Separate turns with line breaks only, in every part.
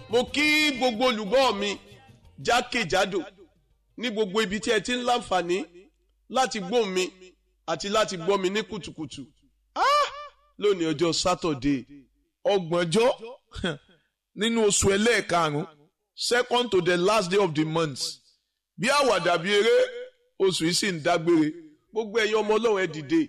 mo kí gbogbo olùgbọ́ mi jákèjádò ní gbogbo ibi tí ẹ ti ń láǹfààní láti gbọ́ mi àti láti gbọ́ mi ní kùtùkùtù Ah! lónìí ọjọ́ sátọ̀dé
ọgbọ̀njọ́ nínú oṣù ẹlẹ́ẹ̀karùn-ún second to the last day of the month bí àwàdà bí eré oṣù yìí sì ń dágbére
gbogbo ẹ̀yin ọmọ ọlọ́run ẹ dìde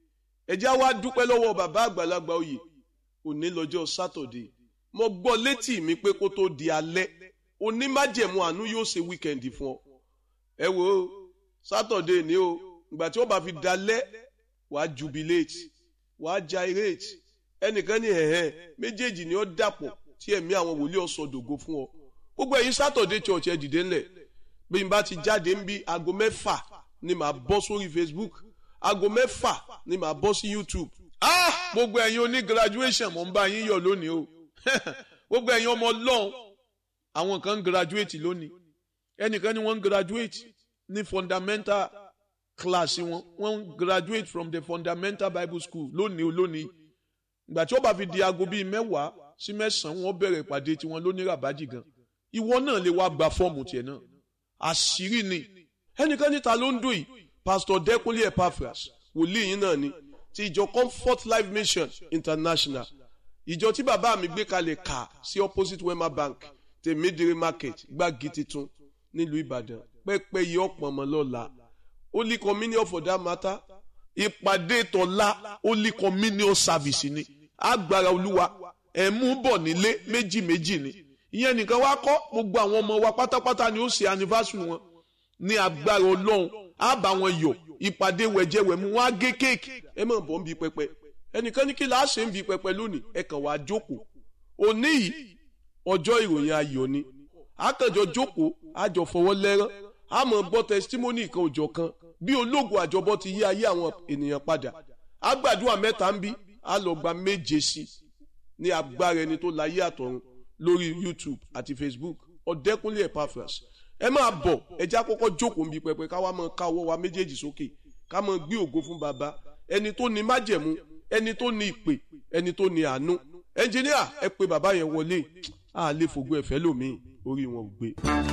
ẹ jẹ́ wá dúpẹ́ lọ́wọ́ bàbá àgbàlagbà oyè òní lọ́jọ́ sátọ̀dé mo gbọ́ létí mi pé kó tó di alẹ́ onímájẹ̀mú àánú yóò ṣe wíkẹ̀ndì fún ọ ẹ wo sátọ̀dé ni o ìgbà tí wọ́n bá fi dalẹ́ wàá jubilate wàá gyrate ẹnìkan ní ẹ̀hẹ́ méjèèjì ni ó dàpọ̀ tí ẹ̀mí àwọn wòlíì ọ̀sọ̀ dògo fún ọ gbogbo ẹ̀yin sátọ̀dé church ẹ dìde ńlẹ̀ bí n bá ti jáde ń bí aago mẹ́fà ni màá bọ́ sórí Facebook aago mẹ́fà ni màá bọ́ sí YouTube
ah gbogbo ẹ̀yin oní graduation mo ń bá yín yọ̀ lónìí o gbogbo ẹ̀yin ọmọ ọlọ́run àwọn kan ń graduate lónìí ẹnìkan ni wọ́n ń graduate ní fundamental class wọn wọ́n ń graduate from the fundamental bible school lónìí o lónìí ìgbà tí ó bá fi di aago bíi mẹ́wàá sí mẹ́sàn-án wọ́n bẹ̀rẹ̀ ìpàdé tiwọn lónìí ràbájì gan ìwọ náà lè wá gba fọ́ọ̀mù tiẹ̀ náà àṣírí ni ẹnìkan níta ló ń dùn yìí pastor Dẹ́kunlé Epaphras wòlíì yín náà ni ti ìjọ Comfort Life Mission International ìjọ tí bàbá mi gbé kalẹ̀ kà sí opposite Wema Bank tèmídìrí market gbági titun nílùú Ìbàdàn pẹ́pẹ́ yìí ọ̀pọ̀ ọmọ lọ́la Holy Communion for that matter ìpàdé tọ́lá Holy Communion service ni agbára olúwa ẹ̀ mú bọ̀ nílé méjì méjì ni ìyẹn nìkan wá kọ́ gbogbo àwọn ọmọ wa pátápátá ni ó ṣe anniversary wọn ní agbára ọlọ́run á bá wọn yọ̀ ìpàdé wẹ̀jẹ̀wẹ̀mú wọn á gé kéèkì ẹ mọ̀ bọ́ ń bi pẹpẹ ẹnìkan ní kí la ṣe ń bi pẹpẹ lónìí ẹ kàn wá jókòó òní yìí ọjọ́ ìròyìn ayọ̀ ni àkànjọ jókòó àjọ fọwọ́ lẹ́rán a mọ̀ gbọ́ testimony kan òjọ̀ kan bí ológun àjọbọ ti yí ayé àwọn ènìyàn padà àgbàdua mẹ́ta ń bí a lọ gba méje sí ní agbára ẹni tó láyé àtọ̀run lórí YouTube àti Facebook Ọ̀dẹ́kúnlé Epaphras ẹ máa bọ̀ ẹjẹ́ àkọ́kọ́ jókòó nbí pẹpẹ ká wá máa ká ọwọ́ wa méjèèjì sókè ká máa gbé ògo fún baba ẹni tó ní májẹ̀mú ẹni tó ní ìpè ẹni tó ní àánú ẹnjìníà ẹ pé bàbá yẹn wọlé àlè fògbó ẹ̀fẹ́ lòmíì orí wọn ò gbé.